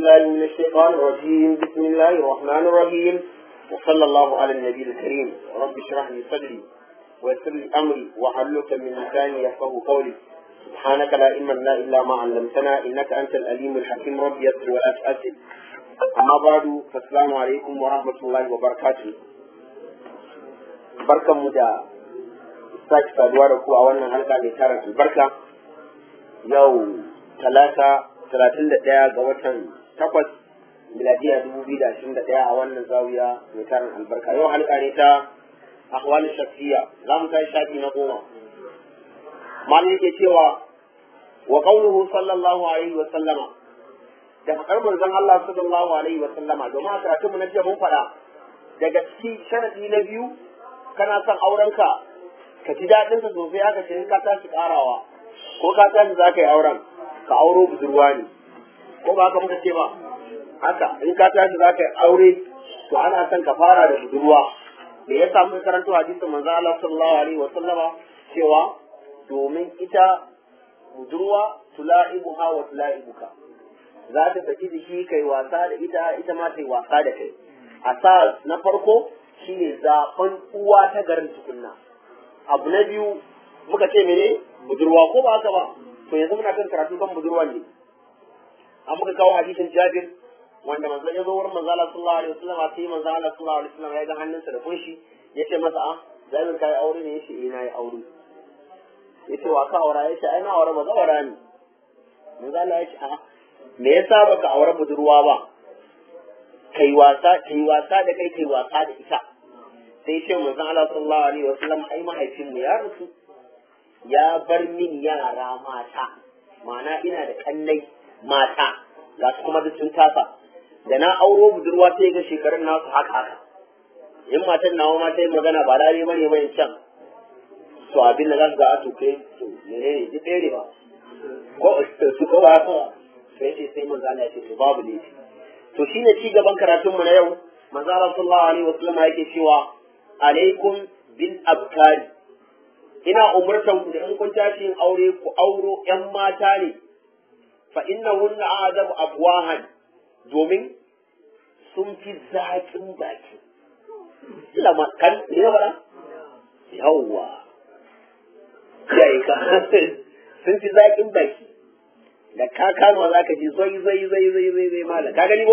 بالله من الشيطان الرجيم بسم الله الرحمن الرحيم وصلى الله على النبي الكريم رب اشرح لي صدري ويسر لي امري واحلل من لساني يفقه قولي سبحانك لا علم لنا الا ما علمتنا انك انت العليم الحكيم رب يسر ولا تؤثر اما بعد فالسلام عليكم ورحمه الله وبركاته barkanmu da sake saduwa da ku a wannan halka mai tara albarka yau talata talatin da ɗaya ga watan takwas miladiya dubu biyu da ashirin da ɗaya a wannan zawiya mai tarin albarka yau halka ne ta ahwalin shafiya za mu kai shafi na goma malin yake cewa wa qawluhu sallallahu alaihi wa sallama da fakar manzon Allah sallallahu alaihi wa sallama domin a karatunmu na jiya mun faɗa daga cikin sharadi na biyu kana son aurenka ka ji daɗinsa sosai aka ce ka tashi ƙarawa ko ka tashi za ka yi auren ka auro budurwa ne ko ba haka muka ce ba haka in ka tashi za ka yi aure to ana son ka fara da budurwa me ya samu karanto hadisin manzo Allah sallallahu alaihi wa sallama cewa domin ita budurwa tula'ibuha wa tula'ibuka za ta saki jiki kai wasa da ita ita ma ta yi wasa da kai asas na farko shine zaben uwa ta garin tukunna abu na biyu muka ce mene budurwa ko ba haka ba to yanzu muna kan karatu kan budurwa ne an muka kawo hadisin Jabir wanda manzon ya zo wurin manzo Allah sallallahu alaihi wasallam sai manzo Allah sallallahu alaihi wasallam ya ga hannunsa da kunshi yace masa a Jabir kai aure ne yace eh nayi aure yace wa ka aura yace ai na aure ba ga aura ne manzo Allah yace a me yasa baka aure budurwa ba kai wasa kai wasa da kai kai wasa da ita sai ce manzon Allah sallallahu alaihi wasallam ai mahaifin mu ya rasu ya bar min yara mata ma'ana ina da kannai mata ga su kuma duk sun tasa da na auro budurwa sai ga shekarun nasu haka haka in matan nawa ma ta yi magana ba dare bane mai can to abin da za su ga a to kai to menene duk ɗaya ne ba ko su ko ba haka sai ce sai manzo Allah ya ce to babu laifi to shine ci gaban karatun mu na yau manzo Allah sallallahu alaihi wasallam yake cewa alaikum bil abkari ina umurtan ku da in kun tashi yin aure ku auro ƴan mata ne fa innahunna adabu afwahan domin sun fi zaƙin baki ila ma kan ne ba yawwa yayi ka sun fi zaƙin baki da ka kama za ka ji zai zai zai zai zai zai mala ka gani ko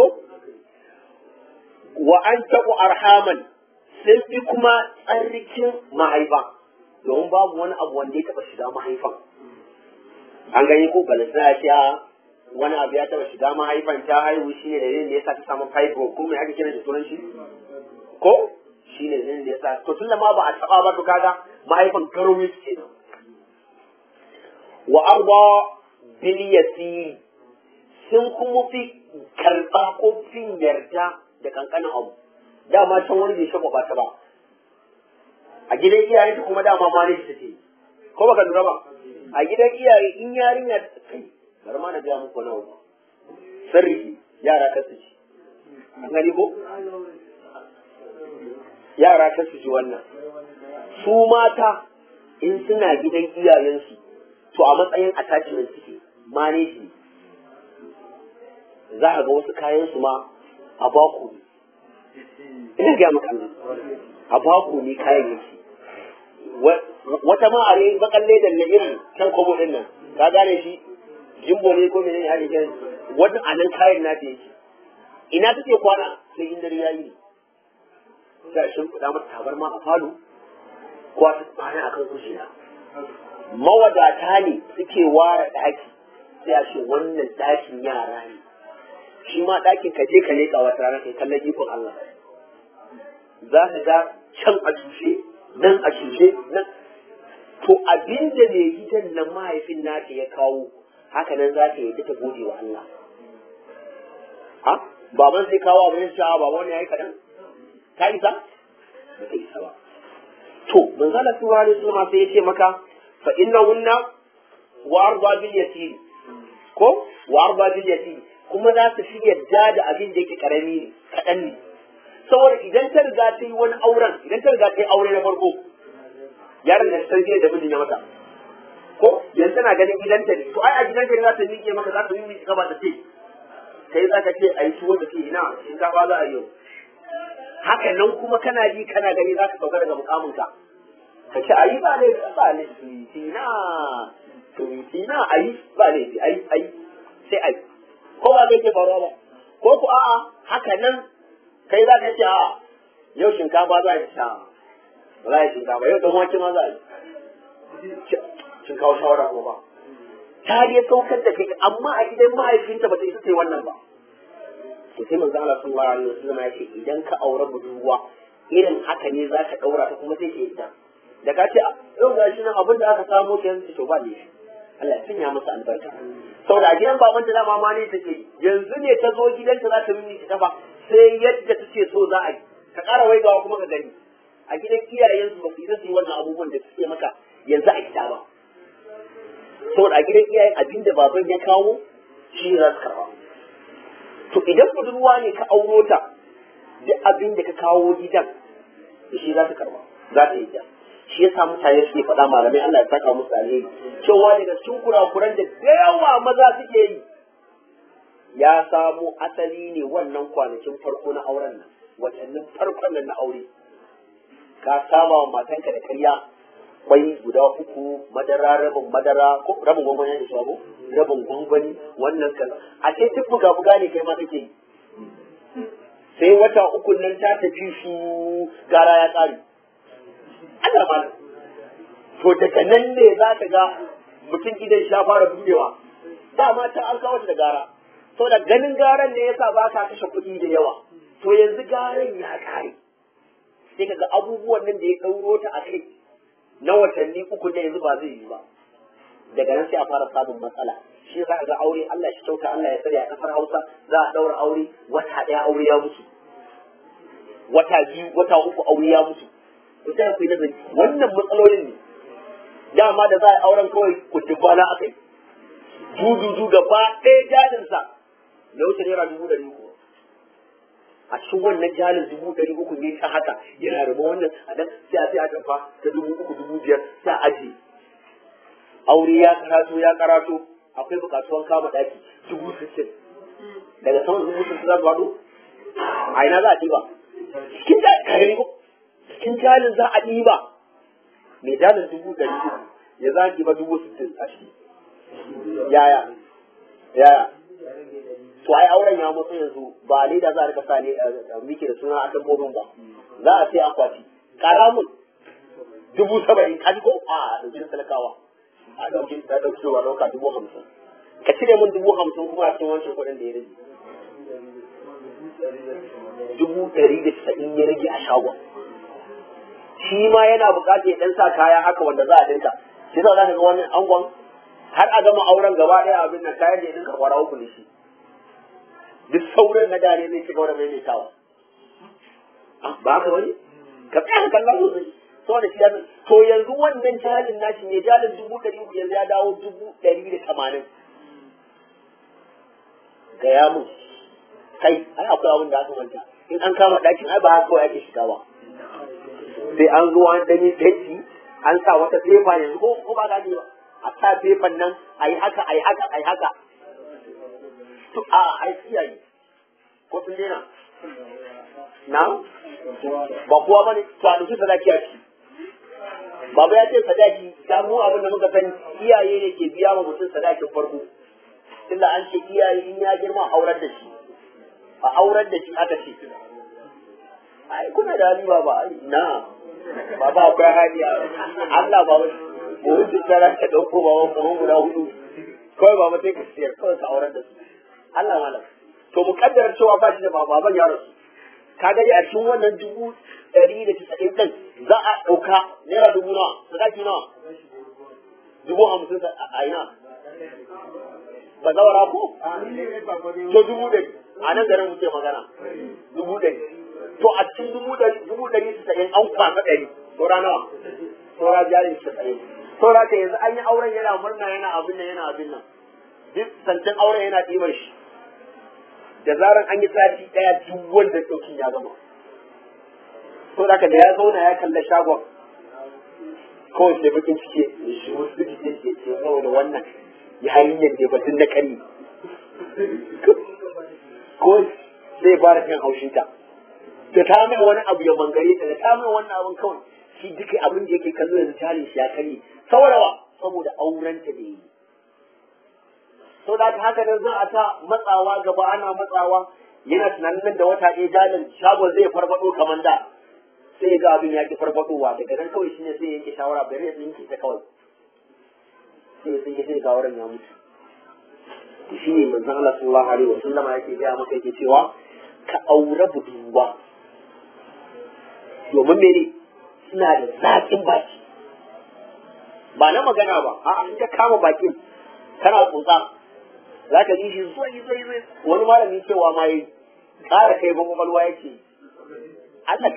wa an taku arhaman sun fi kuma tsarkin mahaifa domin babu wani abu wanda ya taba shiga mahaifan an gani ko balasa ya ce wani abu ya taba shiga mahaifan ta haihu shi ne dalilin da ya sa ta samu fibro ko mai ake kira da sunan shi ko shi ne dalilin da ya sa to tun da ma ba a taba ba to kaga mahaifan garomi suke nan wa arba bil yasiri sun kuma fi karɓa ko fin yarda da kankanin abu dama can wani bai shafa ta ba a gidan iyaye ta kuma dama ma ne ta ce ko baka lura ba a gidan iyaye in yarinya kai bari ma na biya muku nawa sirri yara kasu ci an gani ko yara kasu ci wannan su mata in suna gidan iyayensu to a matsayin attachment suke manage ne za a ga wasu kayan su ma a baku ne ina ga maka a baku ne kayan yake wata ma a ne bakalle da na irin kan kobo din nan ka gane shi jimbo ne ko menene ake kiran wannan anan kayan na ta yake ina take kwana sai in dare yayi sai shin kuɗa mata tabarma a falo ko ta tsaya akan kujera mawadata ne suke ware ɗaki sai a ce wannan ɗakin yara ne shi ma ɗakin ka je ka leƙa wata rana kai kallon ikon Allah za ka ga can a cushe nan a cushe nan to abin da mai gidan nan mahaifin naka ya kawo haka nan za ka yi ta gode wa Allah ha baban sai kawo abin sha baba wani yayi kaɗan ka isa ba ka isa ba to manzala sallallahu alaihi wasallam sai ya ce maka fa innahunna wa arda bil yatim ko wa arda bil yatim kuma za su fi yadda da abin da yake karami ne kaɗan ne saboda idan ta riga ta yi wani auren idan ta riga ta yi aure na farko yaron da san da mijin ya mata ko yanzu tana ganin gidanta ne to ai a gidanta ne za ta miƙe maka za ta miƙe gaba ta ce ta yi za ka ce a yi tuwo da ce ina shinkafa za a yi yau haka nan kuma kana ji kana gani za ka sauka daga mukaminka ka ce a yi ba ne ba ne tina tina a yi ba ne a yi a yi sai a yi ko ba zai ke faruwa ba ko ku a'a haka nan kai za ka ce a'a yau shinkafa za a yi sha ba za a yi shinkafa yau dan wake ma za a yi shinkafa shawara ko ba ta dai saukar da kai amma a gidan mahaifinta ba ta isa ta yi wannan ba to sai manzo Allah sallallahu alaihi wasallam ya ce idan ka aure budurwa irin haka ne za ka daura ta kuma sai ke ita da ka ce yau ga shi nan abin da aka samu ke yanzu to ba ne Allah ya sanya masa albarka saboda a gidan baban ta dama ma ne take yanzu ne ta zo gidanta za ta mini ta ba sai yadda take so za a yi ka ƙara waigawa kuma ka gani a gidan iyayensu ba su yi su yi wannan abubuwan da suke maka yanzu a gida ba saboda a gidan iyayen abin da baban ya kawo shi za su karba to idan budurwa ne ka auro ta duk abin da ka kawo gidan da shi za ta karba za ta yi shi yasa mutane suke faɗa malamai Allah ya saka musu alheri cewa daga cikin kurakuran da da yawa maza suke yi ya samo asali ne wannan kwanakin farko na auren nan watannin farkon nan na aure ka saba wa matanka da karya kwai guda uku madara rabin madara ko rabin gwangwani da shago rabin gwangwani wannan kaza a ce duk buga buga ne kai ma kake yi sai wata uku nan ta tafi su gara ya tsari Allah ma to daga nan ne za ka ga mutum gidan sha fara budewa dama ta an kawo da gara to da ganin garan ne yasa ba ka kashe kuɗi da yawa to yanzu garan ya kare sai kaga abubuwan nan da ya ɗauro ta a kai na watanni uku ne yanzu ba zai yi ba daga nan sai a fara samun matsala shi za a ga aure Allah shi kyauta Allah ya tsare a kasar Hausa za a daura aure wata ɗaya aure ya mutu wata biyu wata uku aure ya mutu to sai ku yi nazari wannan matsalolin ne dama da za a auren kawai kutubana akai dududu gaba ɗaya jalinsa na wuce naira dubu ɗari uku a cikin wannan jalin dubu ɗari uku ne ta haka yana raba wannan a nan sai a sai a tafa ta dubu uku dubu biyar sai a ajiye aure ya karato ya karato akwai bukatuwan kama ɗaki dubu sittin daga saman dubu sittin za su faɗo a ina za a ɗiba cikin jalin kare ko cikin jalin za a ɗiba mai jalin dubu ɗari uku ya za a ɗiba dubu sittin a ciki yaya yaya to ai auren ya mutu yanzu ba leda za a rika sa ne muke da suna a dabbobin ba za a sai akwati karamun dubu saba'in kaji ko a ɗauki talakawa a ɗauki da ɗauki wa ɗauka dubu hamsin ka cire min dubu hamsin kuma a cikin wancan kuɗin da ya rage dubu ɗari da casa'in ya rage a shagon shi ma yana buƙatar ya ɗan sa kaya haka wanda za a dinka shi za ka ga wani angon har a gama auren gaba ɗaya abin nan kayan da ya dinka kwara uku ne shi duk sauran na dare zai shiga wani mai tawa ba ka wani ka tsaya ka kalla sosai saboda shi yanzu to yanzu wannan jalin nashi ne jalin dubu ɗari uku yanzu ya dawo dubu ɗari da tamanin gaya mun kai ai akwai abin da aka manta in an kama ɗakin ai ba haka kawai ake shiga ba sai an zo an ɗanyi fenti an sa wata fefa yanzu ko ko ba gani ba a sa fefan nan a yi haka a yi haka a yi haka to a ai iyaye ko sun daina na ba kowa bane to a duki sadaki a ciki baba ya ce sadaki da mu abin da muka sani iyaye ne ke biya wa mutum sadakin farko tunda an ce iyaye in ya girma a aurar da shi a aurar da shi aka ce ai kuna da hali ba ai na baba akwai hali Allah ba wai ko wuce tsara ka dauko ba wani kuma guda hudu kawai baba sai ka siyar kawai ka aurar da su Allah malam to mu kaddara cewa ba shi da baban ya rasu ka gani a cikin wannan dubu ɗari da casa'in ɗin za a ɗauka naira dubu nawa sadaki nawa dubu hamsin a ina ba zawara ko to dubu ɗari a nan garin muke magana dubu ɗari to a cikin dubu ɗari dubu ɗari casa'in an kwasa ɗari saura nawa saura jarin casa'in saura ka yanzu an yi auren yana murna yana abin nan yana abin nan duk sancan auren yana ɗibar shi da zaran an yi sati ɗaya duk wanda ɗaukin ya gama to da da ya zauna ya kalla shagon kawai sai bakin cike shi wasu cike ke ce saboda wannan ya hanyar da batun na kari ko zai fara kan haushinta da ta mai wani abu ya bangare ta da ta mai wannan abin kawai shi duka abin da yake kallo yanzu jari shi ya karye saboda wa saboda aurenta da yi so da haka nan za a ta matsawa gaba ana matsawa yana tunanin nan da wata ɗaya jalin shagon zai farfado kamar da sai ya ga abin ya ki farfadowa daga nan kawai shine sai ya yanke shawara bari ya tsinke ta kawai sai ya tsinke sai ga wurin ya mutu to shi ne manzon Allah sallallahu alaihi wasallama yake ga maka yake cewa ka aure budurwa domin mene suna da zaƙin baki ba na magana ba a in ka kama bakin kana tsotsa za ka ji shi zoi zoi zoi wani malami cewa ma yi ƙara kai ba kwakwalwa yake Allah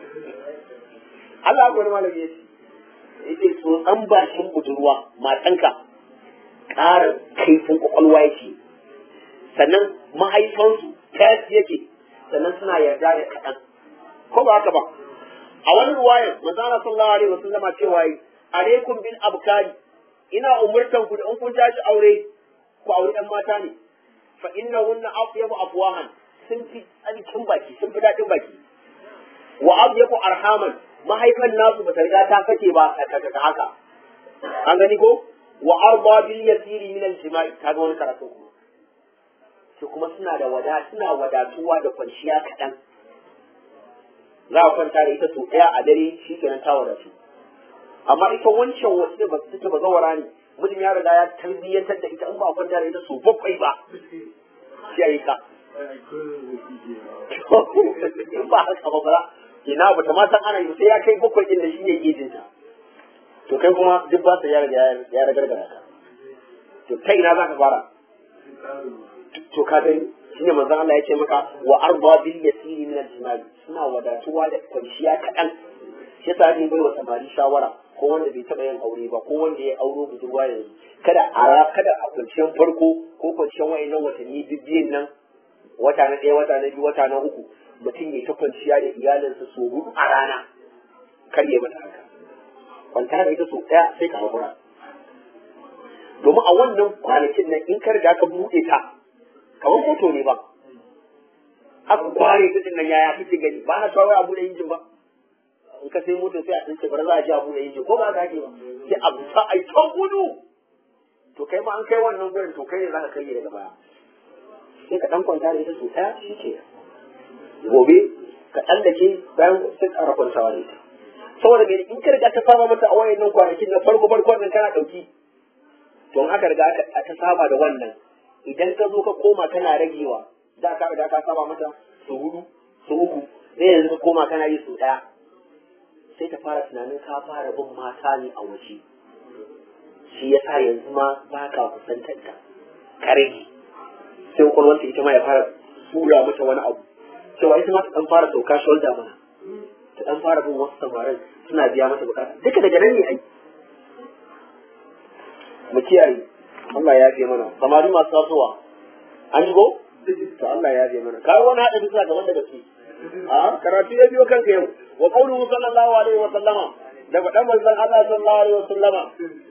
Allah wani malami yake yake tsotsan bakin budurwa matanka ƙara kaifin kwakwalwa yake sannan mahaifansu tas yake sannan suna yarda da kaɗan ko ba haka ba a wani ruwayar manzana sallallahu alaihi wasallam cewa yi alaikum bil abkari ina umurtan ku da in kun tashi aure ku aure ɗan mata ne fa innahunna afyabu afwahan sun fi tsarkin baki sun fi daɗin baki wa abyabu arhaman mahaifan nasu ba ta riga ta fake ba ka haka an gani ko wa arba bil yasiri min al jima'i kaga wani karatu kuma su kuma suna da wada suna wadatuwa da kwanciya kaɗan za a kwanta da ita sau ɗaya a dare shi kenan ta wadatu amma ita wancan wasu da ba su ta bazawara ne mutum ya riga ya tarbiyyantar da ita in ba a kwanta da ita sau bakwai ba shi yi ka in ba haka ba ba ina ba ta ma san ana yi sai ya kai bakwai ɗin da shi ne gejinta to kai kuma duk ba su ya riga ya ragargara ka to ta ina za ka fara to ka gani shine manzon Allah ya ce maka wa arba bil yasiri min al suna wadatuwa da kwanciya kaɗan shi yasa ne bai wa samari shawara ko wanda bai taɓa yin aure ba ko wanda ya auro budurwa yanzu kada a kada a kwanciyar farko ko kwanciyar wayannan watanni bibbiyin nan wata na ɗaya wata na biyu wata na uku mutum ya ta kwanciya da iyalinsa so hudu a rana kar ya mata haka kwanta da ita so ɗaya sai ka haƙura domin a wannan kwanakin nan in ka riga ka buɗe ta kamar hoto ne ba aka kware ta din nan yaya kake gani ba na shawara a buɗe injin ba in ka sai motar sai a tsince bar za a ji a buɗe injin ko ba ka ake ba sai a busa a yi ta gudu to kai ma an kai wannan gurin to kai ne za ka kai daga baya sai ka ɗan kwanta da ita so ɗaya shi ke gobe ka tsallake bayan sai ƙara kwantawa da ita saboda gani in ka riga ta saba mata a wayannan kwanakin na farko farkon nan kana ɗauki to in aka riga ta saba da wannan idan ka zo ka koma kana ragewa da ka riga ka saba mata su hudu su uku sai yanzu ka koma kana yi su daya sai ta fara tunanin ka fara bin mata ne a waje shi yasa yanzu ma ba ka kusantar ta ka rage sai kwakwalwarta ita ma ya fara sura mata wani abu cewa ita ma ta dan fara sauka shoulder mana ta dan fara bin wasu samarin suna biya mata bukata duka daga nan ne ai mu kiyaye Allah ya fi mana samari masu tasowa an shigo to Allah ya fi mana kai wani hada bisa ga wanda gaske a karatu ya biyo kanka yau wa qawluhu sallallahu alaihi wa sallama da faɗan manzon Allah sallallahu alaihi wa sallama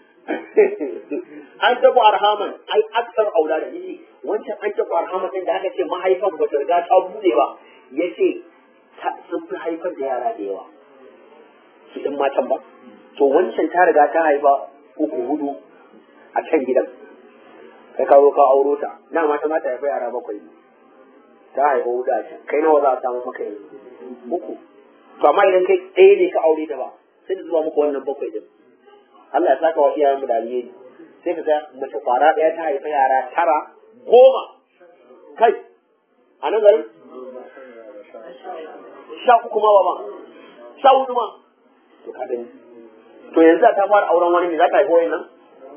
an tabu arhaman ai aksar aulada ne wancan an tabu arhaman din da aka ce mahaifan ba ta riga ta bude ba yace sun fi haifar da yara da yawa su din matan ba to wancan ta riga ta haifa uku hudu a can gidan kai ka zo ka auro ta na mata mata haifa yara bakwai ne ta haifa hudu a can kai nawa za a samu maka yanzu uku to amma idan kai ɗaya ne ka aure ta ba sai da zuba muku wannan bakwai din Allah ya saka wa iyayenmu da alheri sai ka ga mace kwara ɗaya ta haifa yara tara goma kai a nan garin sha uku ma ba ma sha hudu ma to ka gani to yanzu ta fara auren wani ne za ta haifa wani nan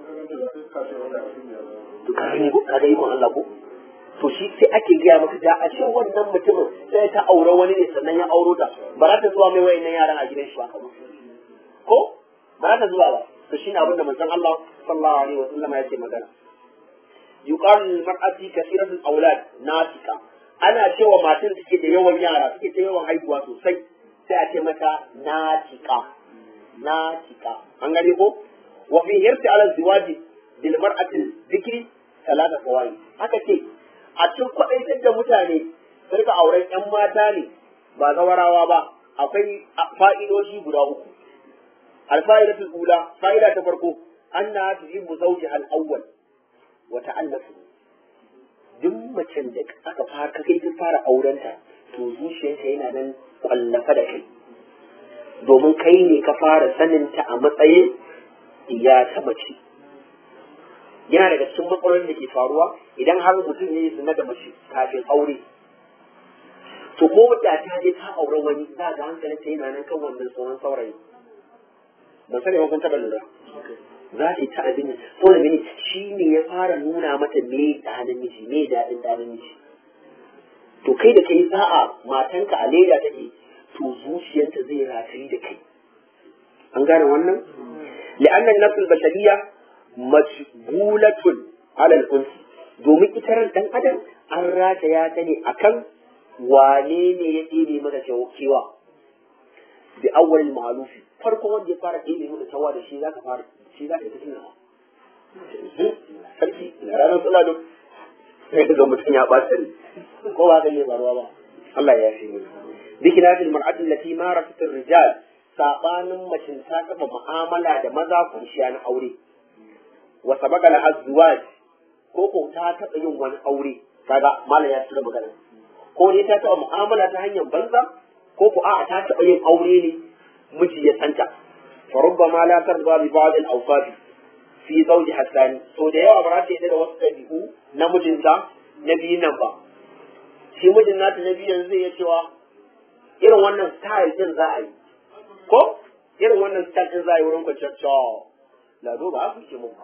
to ka gani ko ka ga ikon Allah ko to shi sai ake gaya maka da a ce wannan mutumin sai ta aure wani ne sannan ya auro ta ba za ta zuwa mai wayannan yaran a gidan shi ba ko ba za ta zuwa ba to shine abin da manzon Allah sallallahu alaihi wa sallam ya ce magana yuqalu lil mar'ati kathiratul awlad natika ana cewa matan suke da yawan yara suke da yawan haihuwa sosai sai a ce mata natika natika an gane ko wa fi hirti ala ziwaji bil mar'ati dhikri talata fawaid haka ce a cikin kwaɗaitar da mutane ne su rika auren ƴan mata ne ba zawarawa ba akwai fa'idoji guda uku alfa'idatul ula fa'ida ta farko anna tuhibbu zawjiha al-awwal wa ta'allafu duk macen da aka fara kai ta fara aurenta to zuciyarta yana nan kwallafa da kai domin kai ne ka fara saninta a matsayin ya ta mace yana daga cikin matsalolin da ke faruwa idan har mutum ne zina da mace kafin aure to ko da ta je ta aure wani za ga hankalin ta yana nan kan wannan tsohon saurayi ban sani ba kun taɓa lura za ta yi ta abin da saboda mini shi ne ya fara nuna mata me da namiji me daɗin da namiji to kai da kai sa'a matanka a leda take to zuciyarta zai ratayi da kai an gane wannan li'annan nafsul bashariyya mashgulatun alal unsi domin ita ran dan adam an rataya ta ne akan wane ne ya ɗebe mata kewa bi awwal ma'lufi farko wanda ya fara ɗebe mata tawa da shi zaka fara shi zaka yi tunawa sarki na ranar suna da sai ga mutum ya ɓata ne ko ba zai yi baruwa ba Allah ya fi mana bikina fil mar'atin lati mara fitar rijal sabanin macin ta kafa mu'amala da maza kunshiya na aure wa sabaka la azwaj ko ko ta taɓa yin wani aure kaga malam ya tsira magana ko ne ta taɓa mu'amala ta hanyar banza ko ko a'a ta taɓa yin aure ne miji ya santa fa rubbama la tarda bi ba'd al-awsaf fi zawji hasani to da yawa ba za ta yi da wasu ɗabi'u na mijinta na biyun nan ba shi mijin nata na biyun zai iya cewa irin wannan style din za a yi ko irin wannan style din za a yi wurin kwanciyar cewa lado ba haka ke mun ba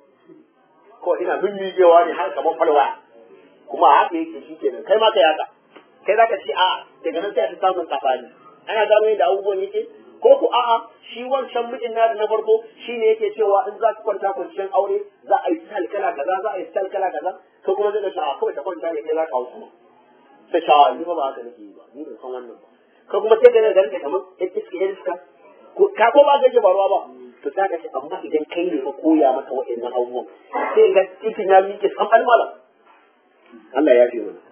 ko ina mimmigewa ne har kamar falwa kuma haka yake shi kenan kai ma ka yaka kai za ka ce a daga nan sai a samun safani ana gano yadda abubuwan yake ko ku a'a shi wancan mijin na na farko shi ne yake cewa in za ki kwanta kwanciyar aure za a yi style kala kaza za a yi style kala kaza ko kuma zai ga a kawai ta kwanta ne kai za ka hau sama sai shawa ni ba ba haka nake yi ba ni ban san wannan ba ko kuma sai ga garin ka kamar iska iska ka ko ba ga faruwa ba to za ka ce amma idan kai ne ka koya mata waɗannan abubuwan sai ga cikin ya miƙe san almala Allah ya fi mana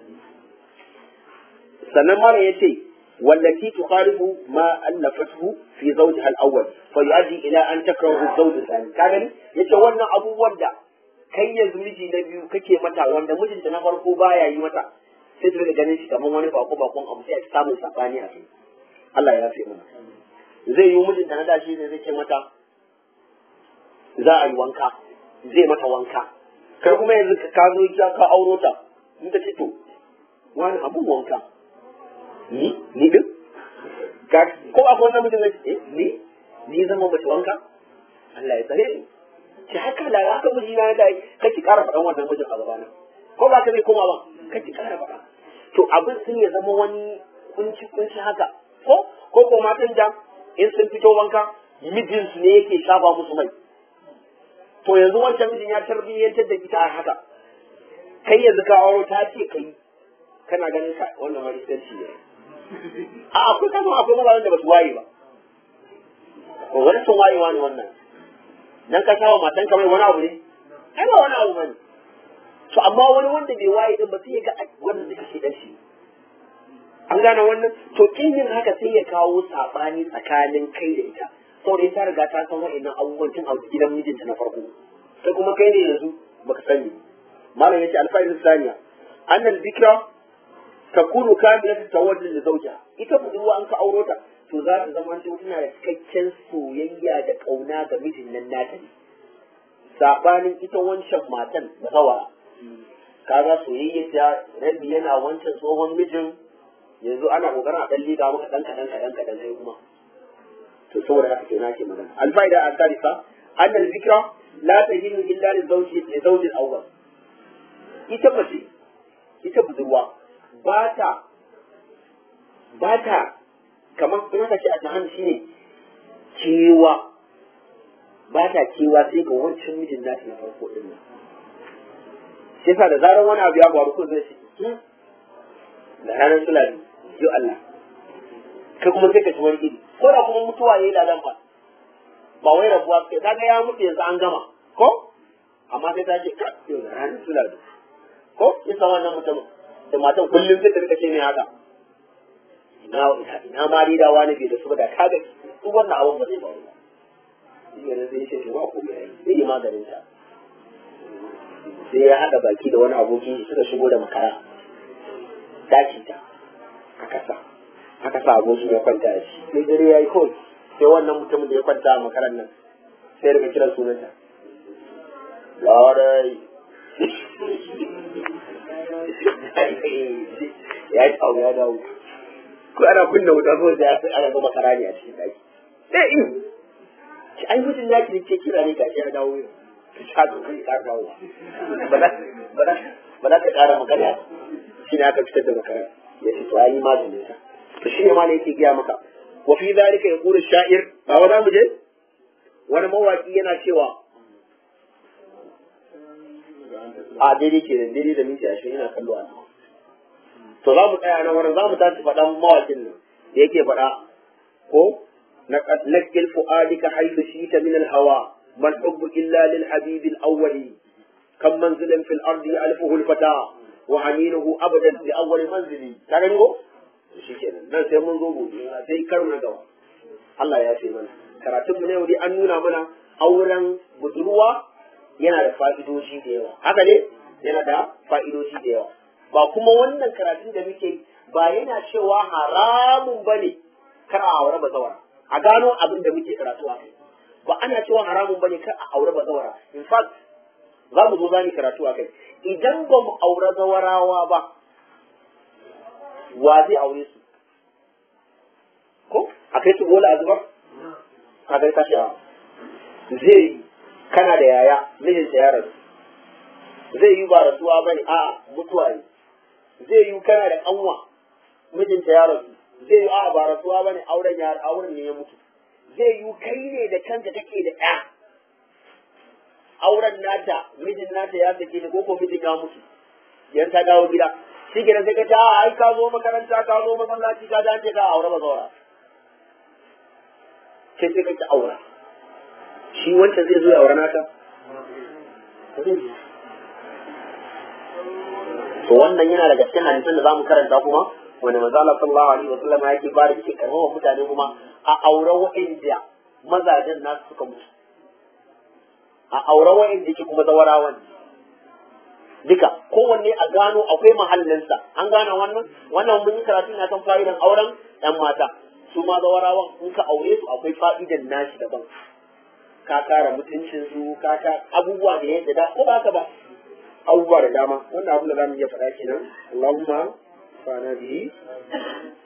sannan mara ya ce wallati tukhalifu ma allafathu fi zawjiha al-awwal fa yu'addi ila an takrahu az-zawj al-thani ka gani yace wannan abubuwan da kai yanzu miji na biyu kake mata wanda mijinta na farko baya yi mata sai ta ganin shi kamar wani bako bakon abu sai a samun sabani a kai Allah ya fi mana zai yi mijinta na da shi ne zai ce mata za a yi wanka zai mata wanka kai kuma yanzu ka zo ya ka auro ta in ta ce to wani abun wanka ni ni din ka ko akwai wannan mutum ne eh ni ni zama mace wanka Allah ya tsare ni ki haka da haka miji na da kake ƙara faɗan wannan mijin a gabana ko ba ka zai koma ba kake ƙara faɗa to abin sun ya zama wani kunci kunci haka ko ko ko matan da in sun fito wanka mijinsu ne yake shafa musu mai to yanzu wancan mijin ya tarbiyyantar da ita a haka kai yanzu ka auro ta ce kai kana ganin ka wannan ma iskanci ne a akwai kama akwai mazajen da ba su waye ba ko wani sun wayewa ne wannan dan ka shawa matan kamar wani abu ne ai ba wani abu bane to amma wani wanda bai waye din ba sai ya ga wannan da kake dan shi an gane wannan to kin yin haka sai ya kawo sabani tsakanin kai da ita saboda ita riga ta san wa'annan abubuwan tun a gidan mijinta na farko sai kuma kai ne yanzu baka sani malam yace alfa'il saniya annal bikra takunu kamilatu tawaddud li zawjiha ita budurwa an ka auro ta to za ta zama ta tana da cikakken soyayya da kauna ga mijin nan nata ne sabanin ita wancan matan da zawara kaga soyayya ta rabi yana wancan tsohon mijin yanzu ana kokarin a dan liga maka dan kadan kadan kadan sai kuma to saboda haka kenan ake magana alfaida al-thalitha anna al-dhikra la tajidu illa li zawji li zawji al-awwal ita mace ita budurwa ba ta ba ta kamar in aka ce a jahan shine kewa ba ta kewa sai ga wancan mijin nata na farko din nan sai sa da zarar wani abu ya faru ko zai ce da ranar sulami yo Allah kai kuma sai ka ci wani iri ko da kuma mutuwa yayi ladan fa ba wai rabuwa kai kaga ya mutu yanzu an gama ko amma sai ta ce ka yo da ranar sulami ko isa wannan mutum da matan kullum sai ta rika ce ne haka ina ina ma dai da wani bai da su ba da kaga duk wannan abun ba zai faru ba shi ne zai ce to ba ko mai zai yi maganin ta sai ya haɗa baki da wani aboki suka shigo da makara daki ta aka sa aka sa abokin ya kwanta da shi sai dare ya yi kawai sai wannan mutumin da ya kwanta a makaran nan sai daga kiran sunanta larai ya yi tsawo ya dawo ko ana kunna wuta ko da ya ana ga makara ne a cikin daki sai in ki ai mutum ya ki ke kira ne gashi ya dawo yau ki sha to kai ka dawo ba za ba za ba za ka ƙara magana shi ne aka fitar da makara ya ce to ai maganin sa to shi ne ma ne yake gaya maka wa fi zalika yaqulu sha'ir ba wa mu je wani mawaki yana cewa a daidai ke da daidai da minti ashirin yana kallo a nan to za mu tsaya nan wurin za mu tashi faɗan mawakin nan da yake faɗa ko nakil fu'adika haythu shita min al-hawa man hubbu illa lil habib al-awwali kam manzilin fil ardi alfuhu al-fata wa haninuhu abadan li awwal manzili ka gani ko shi kenan nan sai mun zo gobe sai karo na gaba Allah ya ce mana karatun mu ne yau dai an nuna mana auren budurwa yana da fa'idoji da yawa haka ne yana da fa'idoji da yawa ba kuma wannan karatun da muke ba yana cewa haramun bane kar a aure bazawara a gano abin da muke karatu a kai ba ana cewa haramun bane kar a aure bazawara in fact za mu zo za mu karatu a kai idan ba mu aure zawarawa ba wa zai aure su ko a kai su bola a zubar a kai tashi a zai yi kana da yaya mijinta ya rasu zai yi ba rasuwa bane a mutuwa ne zai yi kana da kanwa mijinta ya rasu zai yi a ba rasuwa bane auren ya auren ne ya mutu zai yi kai ne da kanka kake da ɗa auren nata mijin nata ya sake ni ko ko mijin ya mutu yan ta dawo gida shi ke sai ka ce a ai ka zo makaranta ka zo masallaci ka dace ka aure ba zaura sai sai ka ki aura shi wancan zai zo ya aure naka to wannan yana daga cikin hadisan da zamu karanta kuma wanda manzo Allah sallallahu alaihi wa sallam yake ba da yake karfafa mutane kuma a aure wa'inda mazajen nasu suka mutu a aure wa'inda yake kuma zawarawan duka kowanne a gano akwai mahallinsa an gane wannan wannan mun yi karatu na kan fa'idan auren yan mata su ma zawarawan in ka aure su akwai fa'idan nashi daban ka kara mutuncin su ka ka abubuwa da yadda da ko ba ka ba abubuwa da dama wannan abin da zamu iya faɗa kenan Allahumma fa'ana bihi